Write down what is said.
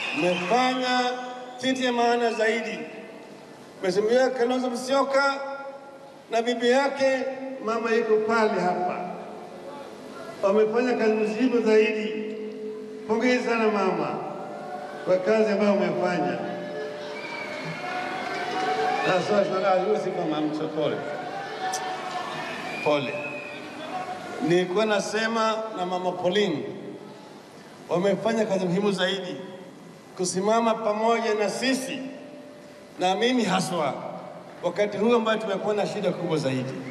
mmefanya kitu ya maana zaidi. Mheshimiwa Kalonzo Musyoka na bibi yake mama yuko pale hapa, wamefanya kazi mzima zaidi. Pongezi sana mama kwa kazi ambayo umefanya. Si kama mtu pole pole. Nilikuwa nasema na mama Pauline wamefanya kazi muhimu zaidi kusimama pamoja na sisi na mimi haswa wakati huu ambayo tumekuwa na shida kubwa zaidi.